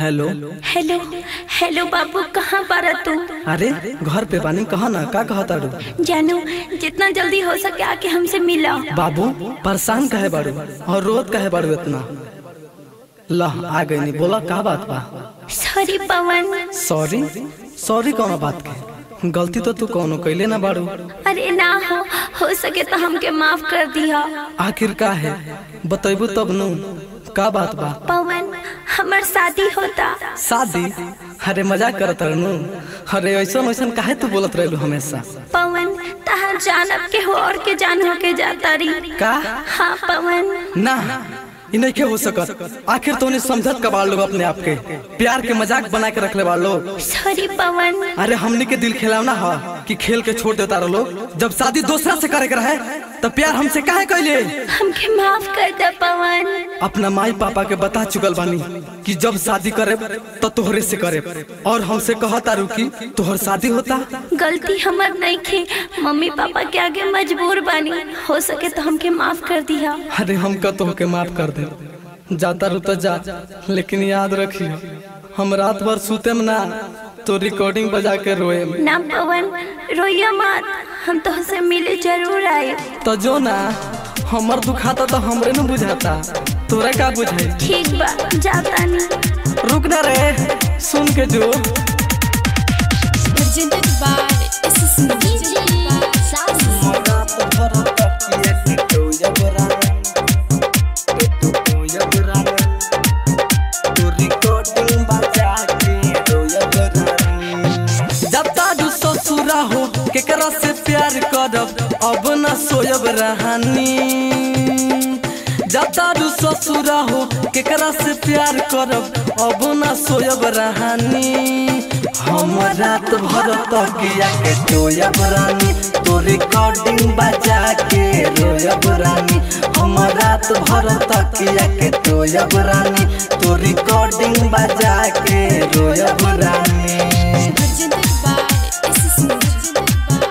Hello hello hello बाबू कहाँ पर तू अरे घर पे बानी कहा ना का कहा तारू जानू जितना जल्दी हो सके आके हमसे मिला बाबू परेशान कहे बारू और रोत कहे बारू इतना लह आ गई नहीं बोला का बात बा सॉरी पवन सॉरी सॉरी कौन बात के गलती तो तू कौनो कैले ना बारू अरे ना हो हो सके तो हमके माफ कर दिया आखिर का है बतेबू तब नु का बात बा पवन हमार शादी होता शादी अरे मजाक करत रहनु अरे ऐसा ऐसा काहे तू बोलत रहलू हमेशा पवन तहार जानब के हो और के जान हो के जाता रही का हाँ पवन ना इ नहीं के हो सकत आखिर तो समझत का बाड़ लोग अपने आप के प्यार के मजाक बना के रखले बाड़ लोग सॉरी पवन अरे हमने के दिल खिलावना हा कि खेल के छोड़ देता लोग जब शादी दूसरा से करे के रहे तो प्यार हमसे काहे कैले हमके माफ कर दे पवन अपना माई पापा के बता चुकल बानी कि जब शादी करे तो तोहरे से करे और हमसे कहा तारू कि तोहर शादी होता गलती हमार नहीं खे मम्मी पापा के आगे मजबूर बानी हो सके तो हमके माफ कर दिया अरे हम का तोहके माफ कर दे जाता रू तो जा लेकिन याद रखियो हम रात भर सुते में ना तो रिकॉर्डिंग बजा के रोए ना पवन रोइया मत हम तो से मिले जरूर आए तो जो ना हमर दुखाता तो हमरे न बुझाता तोरा का बुझाई ठीक बा जाता नहीं रुक ना रे सुन के जो presented by SSC. जब तारू ससुरा हो केकरा से प्यार करब अब न सोयब रहानी जब तारू ससुरा हो केकरा से प्यार करब अब न सोयब रहानी हम रात भर तकिया के टोयब रानी तो रिकॉर्डिंग बजा के रोयब रानी हम रात भर तकिया के टोयब रानी तो रिकॉर्डिंग बजा के रोयब रानी Presented by SSC.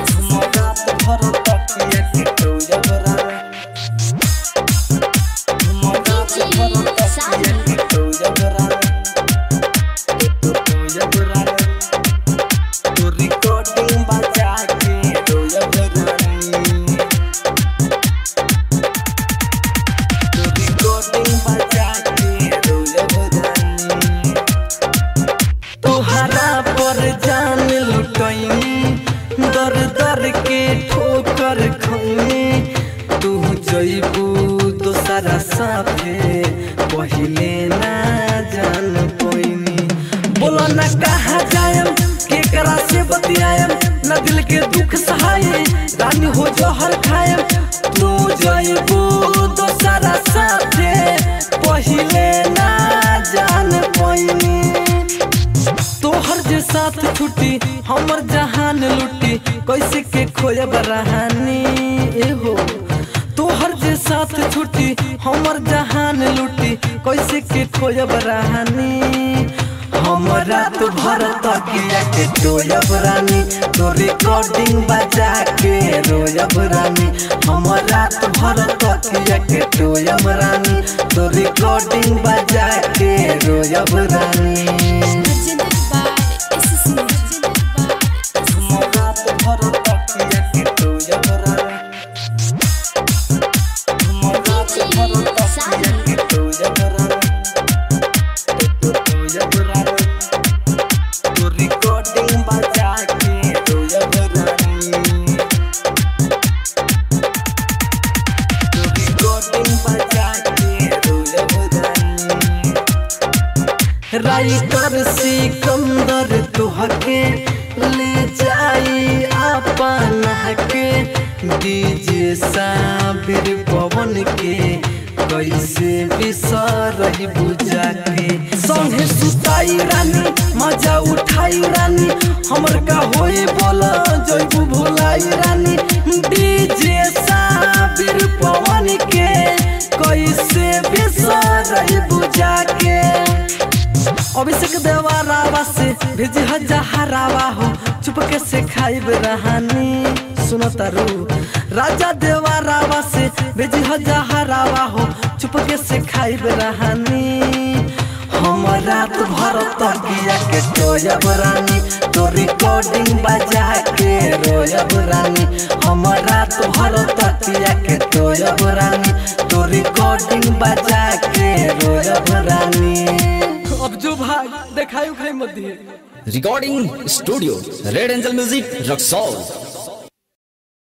तोहरा पर जान लुटैनी दर दर के ठोकर खैनी तू जइबू दोसरा साथे पहिले ना जान पैनी बोला ना कहा जायम केकरा से बतियायम ना दिल के दुख सहाय रानी हो जहर खायम तू जइबू दोसरा साथे पहिले ना जान पैनी तोहर जे साथ छुट्टी हमर जहान लुटी कैसे के खोजब रहानी एहो तोहर जे साथ छुट्टी हमर जहान लुटी कैसे के खोजब रहानी हम रात भर तकिया के टोयब रानी तो रिकॉर्डिंग बजा के रोयब रानी हम रात भर तकिया के टोयब रानी तो रिकॉर्डिंग बजा के रोयब रानी Presented by SSC. Writer Sikandar तुहके ले जाई अपन के डीजे साबिर पवन के कैसे बिसरही बुझा के संगे सुताई रानी मजा उठाई रानी हमर का होई बोला जइबू भुलाई रानी डीजे साबिर पवन के कैसे बिसरही बुझा के अभिषेक देवा रावा से भेजी हजारावा हो चुपके से खाइब रहानी सुनो तारू राजा देवा रावा से भेजी हजारावा हो चुपके से खाइब रहानी हम रात भर तकिया के टोयब रानी तो रिकॉर्डिंग बजा के रोयब रानी हम रात भर तकिया के टोयब रानी तो रिकॉर्डिंग बजा के रोयब रानी अब जो भाई देखाई उखाई मत दिए recording studio red angel music Raxaul